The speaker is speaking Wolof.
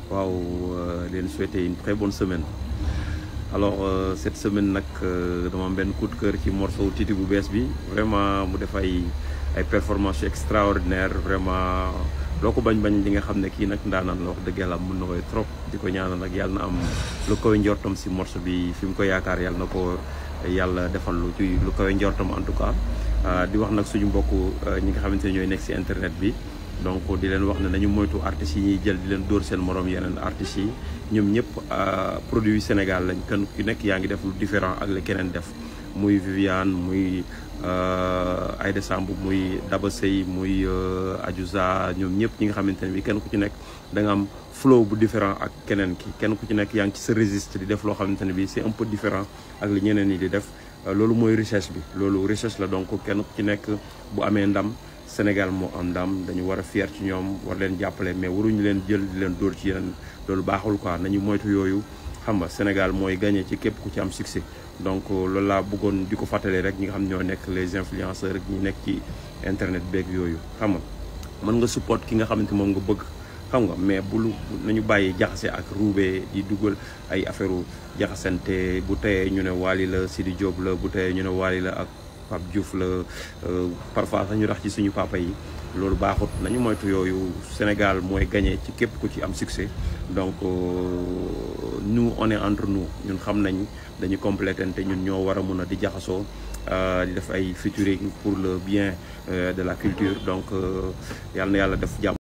waaw leen souhaiter une très bonne semaine alors euh, cette semaine nag dama am benn coup de cœur ci morceau Titi bu bees bi vraiment mu def ay ay performances extraordinaires vraiment loo ko bañ bañ li nga xam ne kii nag ndaanaan la wax dëgg yàlla mën na koy trop di ko ñaanal nag yàlla na am lu koy njortam si morceau bi fi mu ko yaakaar yàlla na ko yàlla defal lu ci lu koy njortam en tout cas di wax nag suñu mbokk ñi nga xamante ne ñooy nekk si internet bi donc di leen wax ne nañu moytu artistes yi ñuy jël di leen dóor seen morom yeneen artistes yi ñoom ñëpp produit Sénégal lañ kenn ku nekk yaa ngi def lu différent ak la keneen def muy Viviane muy Aïda Samb muy Daba Sey muy Adiouza ñoom ñëpp ñi nga xamante ne bi kenn ku ci nekk da nga am flow bu différent ak keneen ki kenn ku ci nekk yaa ngi ci sa registre di def loo xamante ne bi c'est un peu différent ak li ñeneen ñi di def loolu mooy recherche bi loolu recherche la donc kenn ku ci nekk bu amee ndam Sénégal moo am ndam dañu war a fier ci ñoom war leen jàppale mais waruñu leen jël di leen dóor ci yeneen loolu baaxul quoi nañu moytu yooyu xam nga Sénégal mooy gagné ci képp ku ci am succès donc loolu laa bëggoon di ko fàttali rek ñi nga xam ñoo nekk les influenceurs rek ñi nekk ci internet beeg yooyu xam nga mën nga support ki nga xamante moom nga bëgg xam nga mais bulu nañu bàyyi jaxase ak ruubee di dugal ay affaire jaxasante bu teyee ñu ne Wally la Sidi Diop la bu teyee ñu ne Wally la ak Pape Diouf la parfois sax ñu rax ci suñu papa yi loolu baaxut nañu moytu yooyu Sénégal mooy gagné ci képp ku ci am succès donc nous on est entre nous ñun xam nañ dañu complétante ñun ñoo war a mun a di jaxasoo di def ay featuring pour le bien de la culture donc yàlla na yàlla def jàmm